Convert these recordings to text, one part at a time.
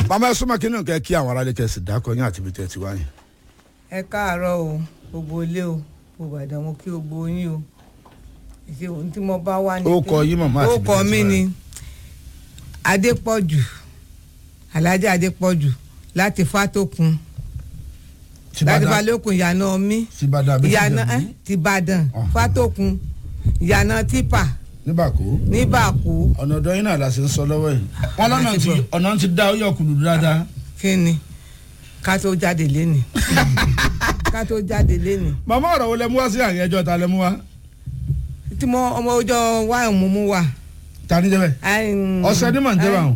màmá ẹ súnmọ́ kí ni nǹkan kí àwọn aráàlú kẹsì dákọ yín àti ibi tẹ́ ti wáyé. ẹ káàárọ̀ o gbogbo ilé o gbogbo àdán mo kí gbogbo yín o ìṣe ohun tí mo bá wà ní. Ó kọ yín màmá àti ó kọ ibi tẹ́ ti mí wá. ni adépọ̀jù alhaji adépọ̀jù láti fátòkun láti balókun ìyànà mi tìbàdàn àbí ìyànà ẹ tìjẹ̀bú tìbàdàn Ọ̀hún. fátòkun ìyànà tìpà níbàkó níbàkú ọ̀nà ọ̀dọ́ yín náà la ṣe ń sọ lọ́wọ́ yìí wọ́n lọ́nà tí ọ̀nà ti dá ó yọ kùlù dáadáa. kí ni ká tó jáde léni ká tó jáde léni màmá ọ̀rọ̀ wo lẹ mú wá sí àyè ẹjọ́ ta lẹ mú wá tí mo ọmọ ọjọ́ wáyà mú mú wà. ta ní jẹ́bẹ̀. Ọ̀sẹ̀ ní mọ̀ ń jẹ́ báwọn.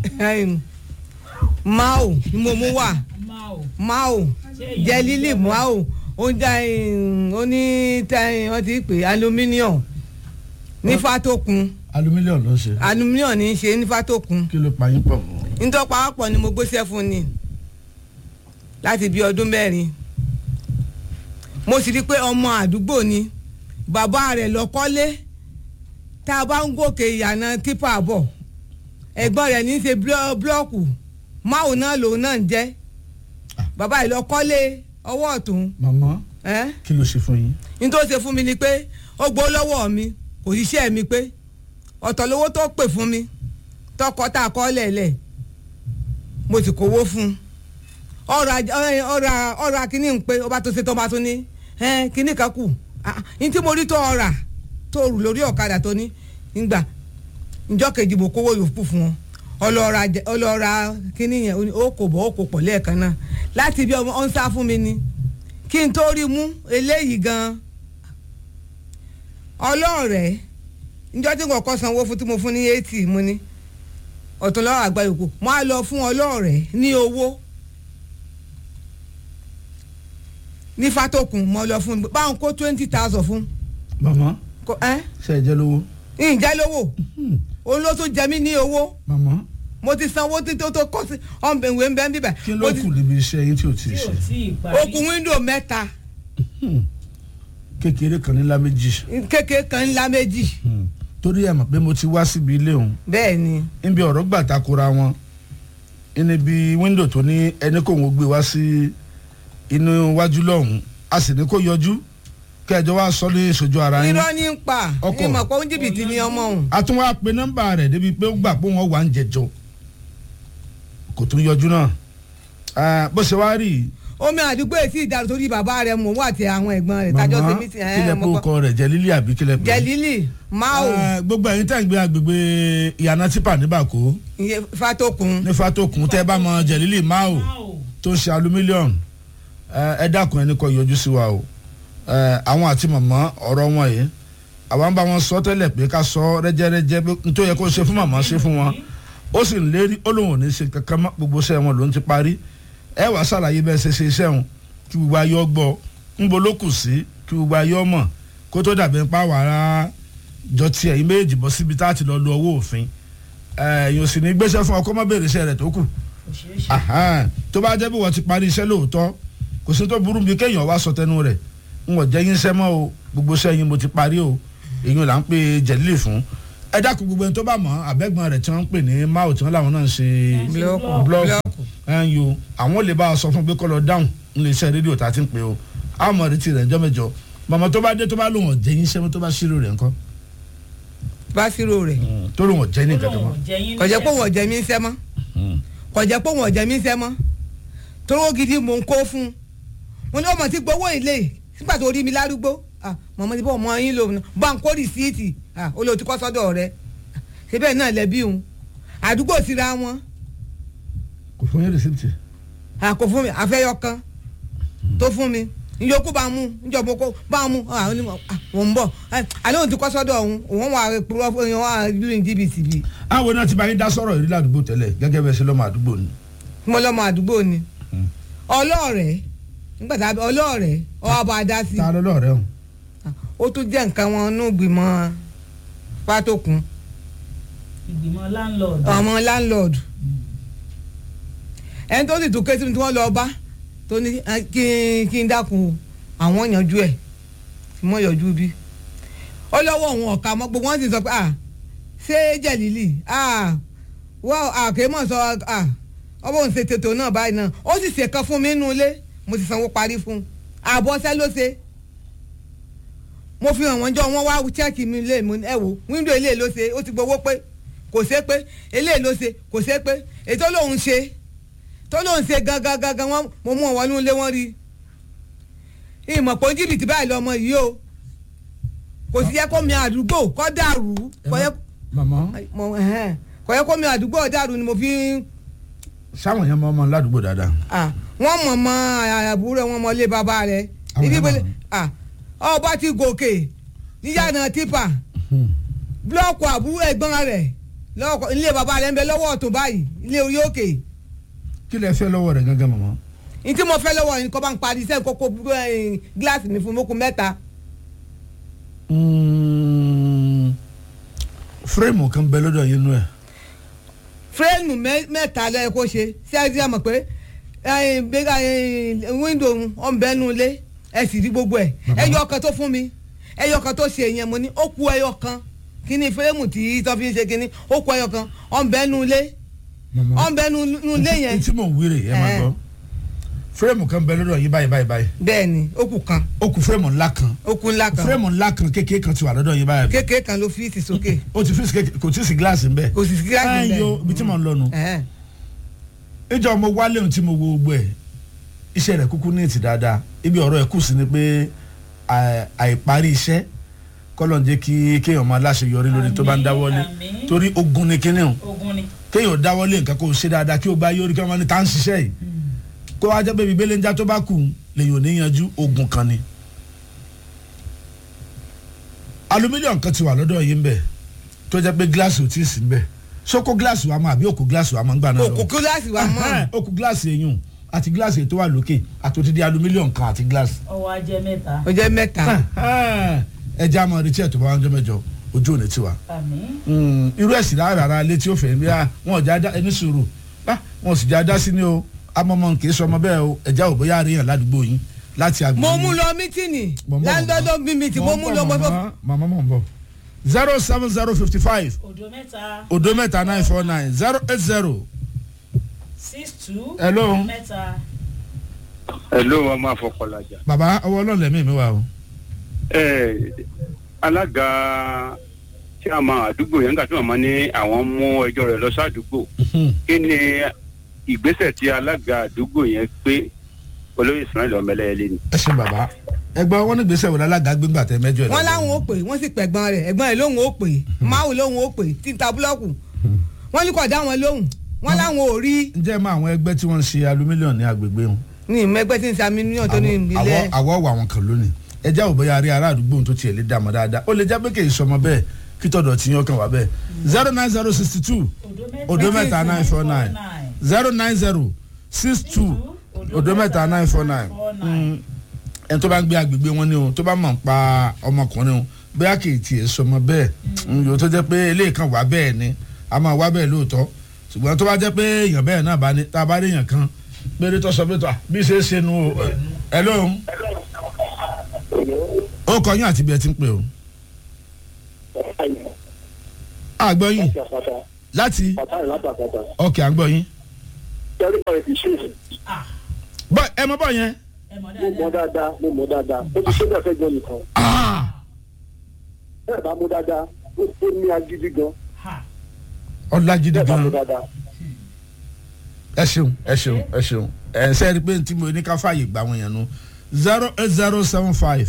mao ni mo mú wà mao jẹ lílì mao ó ń dá ó ní wọ́n ti pè aluminium ní fatokun alumílíọ̀nù ló ń ṣe aluminium ní í ṣe ní fatokun kí ló pa yín pọ̀ mọ́. nítorí pàápọ̀ ni mo gbéṣẹ́ fún ni láti bí ọdún mẹ́rin mo sì rí i pé ọmọ àdúgbò ni bàbá rẹ̀ lọ kọ́lé tá a bá ń gòkè ìyànà tipa bọ̀ ẹ̀gbọ́n rẹ̀ ní í ṣe blọ́- blọ́ọ̀kù máwò náà lòun náà ń jẹ́ bàbá yìí lọ kọ́lé ọwọ́ ọ̀tún màmá ẹ́ kí ló ṣe fún yín. ní tó ṣe fún mi ni pé ó gbó lọ́wọ́ mi kò ṣiṣẹ́ mi pé ọ̀tọ̀ lówó tó pè fún mi tọkọ tá a kọ́ lẹ̀lẹ̀ mo sì kówó fún un ọ̀rọ̀ aj- ọ̀rọ̀ ọ̀rọ̀ ọ̀rọ̀ akínní ń pé ọba tó ṣe tó bá tó ní ẹ́n kínní kan kù Ah, ah, ní tí mo rí tó ọ̀rà tó rù lórí ọ̀kadà tó ní nígbà njọ́ kejì mo kówó yòókù fún wọn ọlọ́ọ̀ra jẹ- ọlọ́ọ̀ra kínní yẹn ó ní ó kò bọ̀ ó kò pọ̀ lẹ́ẹ̀kan náà láti bí ọmọ ọ̀n sá fún mi ni kí n tó rí mú eléyìí gan ọlọ́ọ̀rẹ́ njọ́ tí kò kọ́ sanwó fún tí mo fún ní eighty mo ní ọ̀tún lọ́wọ́ àgbà yòókù mo á lọ fún ọlọ́ọ̀rẹ́ ní owó ní fatokun mo lọ fún báwọn kó twenty thousand fún màmá kó ẹ́ ṣe é jẹ́ lówó. ǹjẹ́ lówó òun ló tún jẹ mí ní owó màmá mo ti sanwó tí tó tó kọ́ sí ọ̀nbẹ̀wé ń bẹ́ ń bíbẹ̀ kí ló kù níbi iṣẹ́ yín tí ò tí ì tí ò ṣe. tí ì parí. okùn wíńdò mẹ́ta kékeré kan ní láméjì. kékeré kan ńlá méjì torí ẹ̀ mọ̀ pé mo ti wá síbi ilé òun bẹ́ẹ̀ ni níbi ọ̀rọ̀ gbà takora wọn níbi wíńdò tó ní ẹni kò ń gbé wá sí inú iwájú lọ́hùn a sì ní kó yọjú kẹjọ wá sọ ní ìṣojú ara yín irọ́ ní ń pa Ọkọ̀. ìmọ̀ pé ó ń jìbìtì ní ọmọ òun a tún wá pe nọ́mbà rẹ̀ débi pé ó gbà pé wọ́n wà ń jẹjọ kò tún yọjú náà Ah, bó ṣe wá rí i omi àdúgbò èsì ìdàrú torí bàbá rẹ̀ mọ̀ wá àti àwọn ẹ̀gbọ́n rẹ̀ tájọ́ màmá ṣe mí sí kílẹ̀ pé ó kọ rẹ̀ jẹ́ lílí àbí kílẹ̀ pé. jẹ̀lílì máò Ah, gbogbo ẹ̀yin tẹ̀ ń gbé agbègbè ìyànà tipa níbàkó ìyẹn fatokun ní fatokun tẹ́ bá mọ jẹ̀lílì máò tó ń ṣe alumílíọ̀nù ẹ dákun ẹni kọ yọjú sí wa o Eh, àwọn àti màmá ọ̀rọ̀ wọn yìí àwa ń bá wọn sọ tẹ́lẹ̀ pé ká sọ rẹ́jẹ́rẹ́jẹ́ pé n tó yẹ kó ṣe fún màmá ṣe fún wọn ó sì ń lérí ó lóun ò ní ṣe kankan mọ́ gbogbo iṣẹ́ wọn ló ń ti parí ẹ wàá ṣàlàyé bẹ́ẹ̀ ṣe ṣe iṣẹ́ wọn kí gbogbo ayé ọ gbọ́ ń bo ló kù sí kí gbogbo ayé ọ mọ̀ kó tó dàbí ń pa wàrà jọ tiẹ̀ yín méjì bọ́ síbi tá a ti lọ lo owó òfin ẹ̀yìn òsì ní gbéṣẹ́ fún ọkọ mọ́ bèrè iṣẹ́ rẹ̀ tó kù kò ṣeé ṣe. Ahan, tó bá jẹ́ bí wọ́n ti parí iṣẹ́ lóòótọ́ kò sí tó burú bí kéèyàn wá sọ tẹnu rẹ̀ n ò jẹ́ yín iṣẹ́ mọ́ o gbogbo iṣẹ́ yín mo ti parí o èyí là ń pè jẹ̀lílì fún ẹ dákun gbogbo ẹni tó bá mọ̀ àbẹ́gbọ́n rẹ̀ tí wọ́n ń pè ní máò tí wọ́n làwọn náà ń ṣe Blọ́ọ̀kù. blọ́ọ̀kù ẹ̀yìn o àwọn lè bá a sọ fún pé kó lọ dáhùn nílé iṣẹ́ rédíò tá a ti ń pè o àmọ́ retí rẹ̀ ńjọ́ mẹ́jọ màmá tó bá dé tó bá lòun ò jẹ́ yín iṣẹ́ mọ́ tó bá ṣírò rẹ̀ ńkọ́ básírò rẹ̀ tó lòun ò jẹ́ ní ó nǹkan kan lóun mọ́ ò jẹ yín kò jẹ́ pé níṣẹ́. wọ́n jẹ́ mí ń sẹ́ mọ́ kò jẹ́ pé wọ́n jẹ́ mí ń sẹ́ mọ́ toró gidi mò ń kó fún un mo ní ọmọ tí gbowó ilé nígbà tó rí mi lárúgbó ah, mọ̀mọ́ ti bọ́ ọmọ yín lò bá ń kó rìsíìtì ah, ó lè ti kọ́ sọ́dọ̀ rẹ̀ ṣé bẹ́ẹ̀ náà lẹ́bí òun àdúgbò síra wọn kò fún yín rìsíptì ah, kò fún mi àfẹ́yọ kan tó fún mi ìyókù bá mú ìjọba kó bá mú ah, ó ní mo- ah, mò ń bọ̀ Ah, àlẹ́ òun ti kọ́ sọ́dọ̀ òun òun wà púrọ́ fún òun wà lóyún jìbìtì bíi àwọn náà ti bá yín dá sọ̀rọ̀ ìrírí àdúgbò tẹ́lẹ̀ gẹ́gẹ́ bẹ́ẹ̀ ṣe lọ́mọ àdúgbò ni mo lọ́mọ àdúgbò ni ọlọ́ọ̀rẹ́ nígbà tá a bẹ ọlọ́ọ̀rẹ́ ọba adá sí ta ló lọ́ọ̀rẹ́ hàn ó tún jẹ́ nǹkan wọn nú gbìmọ̀ pátókun ìgbìmọ̀ láńlọ́ọ̀dù. ọmọ láńlọ́ọ̀dù ẹni tó sì tún ké sí mi tí wọ́n lọ bá tó ní "Ah, kí n kí n dákun àwọn yanjú ẹ̀ tí wọ́n yanjú bí ó lọ́wọ́ òun ọ̀ka mọ́ gbogbo wọn sì sọ pé ah ṣé jẹ̀lílì ah wọ́n àkèémọ̀ sọ ah ọmọ òun ṣe tètò náà báyìí náà ó sì ṣe kan fún mi nínú ilé mo ti sanwó parí fún un àbọ̀ṣẹ́ ló ṣe mo fi hàn wọ́n jọ wọ́n wá chẹ́ẹ̀kì mi lé mi ẹ wò wíńdò ilé ló ṣe ó ti gbowó pé kò ṣe pé ilé ló ṣe kò ṣe pé ètò lòun ṣe tó lòun ṣe gangan gangan wọn mo mú wọn nínú ilé wọn rí ìmọ̀ pé jìbìtì báyìí lọmọ yìí o kò sí yẹ kó mi àdúgbò kọ́ dàrú kò yẹ màmá mo- ẹhẹ́n. kò yẹ kó mi àdúgbò dàrú ni mo fi ń sáwọn yẹn mọ ọmọ ládùúgbò dáadáa ah wọ́n mọ̀ mọ́ àbúrò wọn mọ́ lé bàbá rẹ̀ Àwọn ibi yẹn ìbẹ̀lẹ̀ mọ̀. ah ọba ti gòkè níyànà tipa búlọ́ọ̀kù àbúrò ẹ̀gbọ́n rẹ̀ lọ́wọ́ ilé bàbá rẹ̀ ń bẹ lọ́wọ́ ọ̀tún báyìí ilé orí òkè kí lẹ fẹ́ lọ́wọ́ rẹ̀ gángan màmá. ní tí mo fẹ́ lọ́wọ́ yìí kọ́ bá ń parí iṣẹ́ kókó gíláàsì mi fún mokun mẹ́ta Mm, fírèmù kan bẹ lọ́dọ̀ yín nú ẹ̀ fírẹ́ẹ̀mù mẹ́- mẹ́ta lẹ́yìn kó ṣe ṣé ẹ ti mọ̀ pé gbéga wíńdò ọ̀nbẹ́nu ilé ẹ sì rí gbogbo ẹ̀ ẹyọ kan tó fún mi ẹyọ kan tó ṣe yẹn mo ní ó kú ẹyọ kan kíní fírẹ́ẹ̀mù tí tó fi ń ṣe kíní ó kú ẹyọ kan ọ̀nbẹ́nu ilé màmá. ọ̀nbẹ́nu ilé yẹn tí mò ń wíre ẹ máa Eh. gbọ́ fírèmù kan bẹ lọ́dọ̀ yín báyìí báyìí báyìí bẹ́ẹ̀ ni ó kú kan ó kù fírèmù ńlá kan ó kú ńlá kan fírèmù ńlá kan kékeré kan ti wà lọ́dọ̀ yín báyìí kékeré kan ló fi ti sókè ó ti fi sí- kò tí ì sí gíláàsì ń bẹ kò sì sí gíláàsì ẹ yo ibi tí mò ń lọ nù bẹ́ẹ̀ ìjọ mo wálé ohun tí mo wo gbogbo ẹ iṣẹ́ rẹ̀ kúkú ní ìtì dáadáa ibi ọ̀rọ̀ ẹ̀ kù sí ni pé à- àìparí iṣẹ́ kọ́lọ̀ ń jẹ́ kí kéèyàn máa láṣeyọrí lórí tó bá ń Àmín, dáwọ́lé àmín. torí ogun ni kíní o ogun ni. kéèyàn dáwọ́lé nǹkan kó o ṣe dáadáa kí o bá yọrí kí wọ́n ní tá ń ṣiṣẹ́ yìí kó wá jẹ́ pé ibi belenja tó bá kù lèyìn ò ní yanjú ogun kan ni. alumílíọ̀nù kan ti wà lọ́dọ̀ yìí ń bẹ̀ tó jẹ́ pé gíláàsì ò tí ì sí ń bẹ̀ sókó gíláàsì wa mọ́ àbí òkú gíláàsì wa mọ́ ń gbà náà òkú gíláàsì wa mọ́ ó kù gíláàsì eyín àti gíláàsì tó wà lókè àti òtítí alumílíọ̀nù kan àti gíláàsì. ọwọ́ ajẹ́ mẹ́ta. ó jẹ́ mẹ́ta ẹ jẹ́ àmọ́ retí ẹ̀ tó bá wá ń jọ mẹ́jọ ojú òní tiwa. àmín. irú ẹ̀sìn rárá ara létí ó fẹ́ bí a wọn ò já dá ẹni sùúrù bá wọn ò sì já dá sí ni o amọ̀mọ̀ kì í sọ ọmọ bẹ́ẹ̀ o ẹ̀já ò bóyá àríyàn ládùúgbò yín láti àgbẹ̀. mo mú lọ mítìnì láńdọ́dọ́ bí mi tí mo mú lọ mo fẹ́ màmá mọ̀ ń bọ̀ zero seven zero fifty five òdo mẹ́ta odo mẹ́ta nine four nine zero eight zero six two. Hello. mẹ́ta. Hello ọmọ afọkọlajà. bàbá ọwọ́ ọlọ́ọ̀lẹ̀ mi mi wà o. ẹ alága tí a máa àdúgbò yẹn nígbà tí màmá ní àwọn mú ẹjọ́ rẹ̀ lọ sádùúgbò kí ni ìgbésẹ̀ tí alága àdúgbò yẹn pé olóyè Ismail ọmọlẹ́yẹlé ni. ẹ ṣe bàbá ẹgbẹ́ wọn ní gbèsè wọlé alága gbégbà tẹ mẹ́jọ ẹ̀ wọ́n lọ́wọ́. láwọn ó pè wọ́n sì pẹ̀gbọ́n rẹ̀ ẹ̀gbọ́n rẹ̀ lóhùn ó pè máwù lóhùn ó pè títa búlọ́ọ̀kù wọ́n ní kò dá wọn lóhùn wọ́n láwọn ò rí ǹjẹ́ mọ àwọn ẹgbẹ́ tí wọ́n ń ṣe alumílíọ̀nù ní agbègbè wọn. ní ìmẹ́gbẹ́ tí ń sami ní ọ̀tọ́ ní Àwọ̀- ìbílẹ̀ àwọ̀ àwọ̀ wà wọn kan lónìí ẹjẹ́ ò bóyá rí ará àdúgbò tó tiẹ̀ lè dààmú dáadáa ó lè jẹ́ pé kì í sọmọ bẹ́ẹ̀ kí tọ̀dọ̀ tí yín ọkàn wá bẹ́ẹ̀ zero nine zero sixty two odo mẹ́ta nine four nine zero nine zero six two odo mẹ́ta nine four nine ẹni tó bá ń gbé agbègbè wọn ni o tó bá mọ̀ ń pa ọmọkùnrin o bóyá kì í tiẹ̀ sọmọ bẹ́ẹ̀ yòó tó jẹ́ pé eléyìí kan wà bẹ́ẹ̀ ni a máa wá bẹ́ẹ̀ lóòótọ́ ṣùgbọ́n tó bá jẹ́ pé èèyàn bẹ́ẹ̀ náà bá ní tá a bá rí èèyàn kan péré tó sọ pé tó à bí ṣe é ṣe nu o ẹ lóhùn ó kọ yín àti bí ẹ ti ń pè o àgbọ̀ yín láti ọkẹ́ àgbọ̀ yín bọ́ ẹ mọ bọ́ yẹn ẹ mọ̀ mo mọ dáadáa. dáadáa mo mọ dáadáa ó ti ṣe bẹ́ẹ̀ fẹ́ gbọ́ nìkan Ah! bẹ́ẹ̀ bá mú dáadáa ó ó ní agídí gan Ha. ọlájídé bẹ́ẹ̀ bá mú gan dáadáa ẹ ṣeun ẹ ṣeun ẹ ṣeun ẹ ń sẹ́yìn pé tí mo ní ká fààyè gbà wọ́n yẹn nu zero eight zero seven five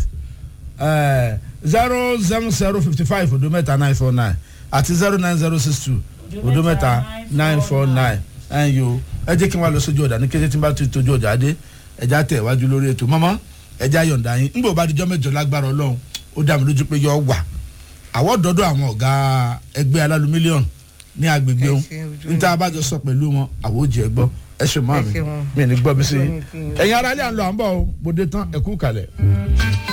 zero seven zero fifty five odo mẹ́ta nine four nine àti zero nine zero six two odo mẹ́ta nine four nine ẹ̀ yo ẹ jẹ́ kí n wá lọ sójú ọ̀dà ní kété tí n bá ti tójú ọ̀dà dé ẹ̀já tẹ̀ wájú lórí ètò mọ́mọ́ ẹ̀já yọ̀ǹda yín ńgbò bá dijọ́ mẹ́jọ lágbára ọlọ́run ó dá mi lójú pé yọ wà àwọn dọ́dọ̀ àwọn ọ̀gá ẹgbẹ́ alálù mílíọ̀nù ní agbègbè Ẹ wọn ṣe ojú níta abájọ sọ pẹ̀lú wọn àwọn òjì ẹ gbọ́ ẹ ṣe mọ́ Ẹ mi ṣe wọn. mi ní gbọ́ mi sí Ojú i mi fi- ẹ̀yin aráalé à ń lọ à ń bọ̀ o bòde tán ẹ̀kú kalẹ̀.